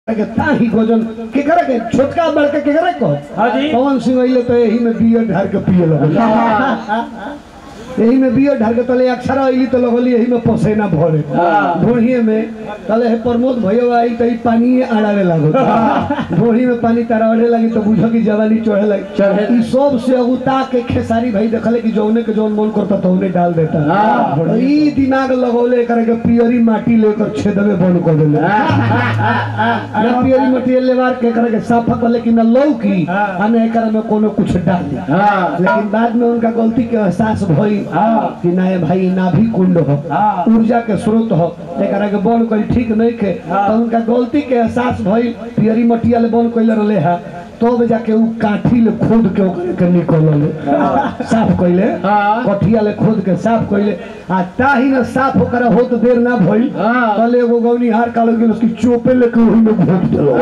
के ताही भोजन केकरा के छोटका बड़का केकरा को हाँ जी। पवन सिंह अइले तो एही में बियर ढार के पिए लगल एही में बियर ढार के तले अक्षर अइली तो लगली एही में पसेना भरे हाँ। ढोढ़िए में तले हे प्रमोद भैया आई तो ई पानी आड़ावे लागो ढोढ़ी में पानी तरावड़े लगी तो बुझो की जवानी चढ़े लगी चढ़े। ई सब से अगुता के खेसारी भाई देखले कि जौने के जौन मन करता तौने डाल देता हाँ। तो ई दिमाग लगौले करे के पियरी माटी लेकर छेदवे बंद कर देले ना पियरी मटेरियल लेवार के करे के साफा कर लेकिन ना लौकी आ ना एकरा में कोनो कुछ डाल दी हाँ। लेकिन बाद में उनका गलती के एहसास भई हाँ। कि ना ये भाई नाभि कुंड हो हाँ। ऊर्जा के स्रोत हो एकरा के बंद करी ठीक नहीं के हाँ। तो उनका गलती के एहसास भई पियरी मटेरियल बंद कइले रहले है तब जाके उ काठी ले खोद के ओकरे के निकलले साफ कइले हाँ। कठिया ले खोद के साफ कइले आ ताही न साफ ओकरा होत देर ना भइल हाँ। तले एगो गौनी हार कालो गेल उसकी चोपे लेके ओही में घोप देलो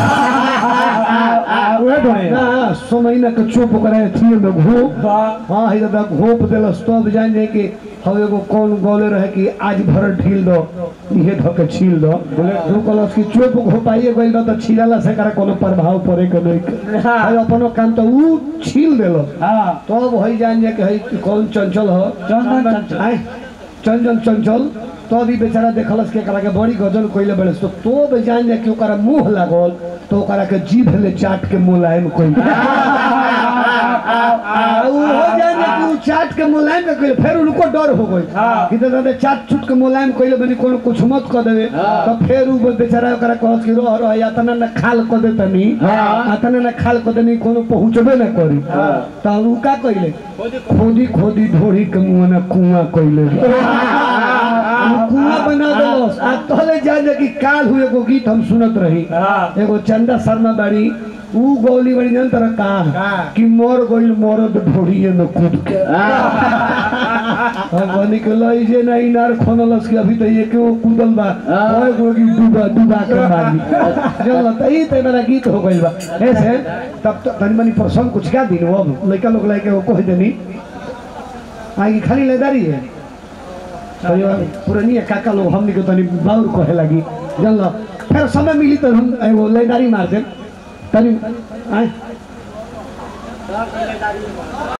उहे ढोए ना सो महीना के चोप ओकरा एथिए में घोप हाँ ही दादा घोप देलस तब जान जाए कि हम एगो कौन गौले रहे कि आज भर ढील दो इहे धो के छील दो बोले कहलस कि चोप घोपाइए गइल बा त छिलाला से करा कोनो प्रभाव पड़े के नहीं के। हाँ। है अपनो काम तो ऊ छील देलो हाँ तब वही जान जाए कि है कौन चंचल हो चंदन चंचल। आय, चंचल चंचल तब ई बेचारा देखलस के करा के बड़ी गजल कोइले बड़े तो तब जान जाए कि ओकरा मुंह लागल तो ओकरा के जीभ ले चाट के मुलायम कोई ऊ हो जाए ना कि ऊ चाट के मुलायम के कोइले फिर उनको डर हो गई हाँ। कि दादा दे चाट चुट के मुलायम कोइले बनी कोनो कुछ मत कर देवे हाँ। तो फिर ऊ बेचारा ओकरा कहत कि रह रह या तना न खाल कर दे तनी हाँ। अतने न खाल कर देनी कोनो पहुंचबे न करी हाँ। तो ऊ का कइले खोदी खोदी ढोड़ी के मुंह में कुआं कइले कुआं बना दलस आ तले जान जा कि काल हुए एगो गीत हम सुनत रही हाँ। एगो चंदा शर्मा बाड़ी ऊ गौली बड़ी जन तरह का का? कि मोर गइल मरद ढोड़िए में कूद के हम निकल जे ना इनार खोनलस कि अभी तो ये के वो कूदल बा हाँ। ओए गोगी डूबा डूबा के मारी जल त ई ते मेरा गीत हो गइल बा ऐसे तब तो तनी मनी प्रसंग कुछ का दिन अब लइका लोग लाइके वो कह देनी आगे खाली लेदारी है परिवार पुरानी काका लोग हमनी के तनी बाउर कहे लगी जानल फिर समय मिली तो हम एगो लेदारी मार देम तनी आय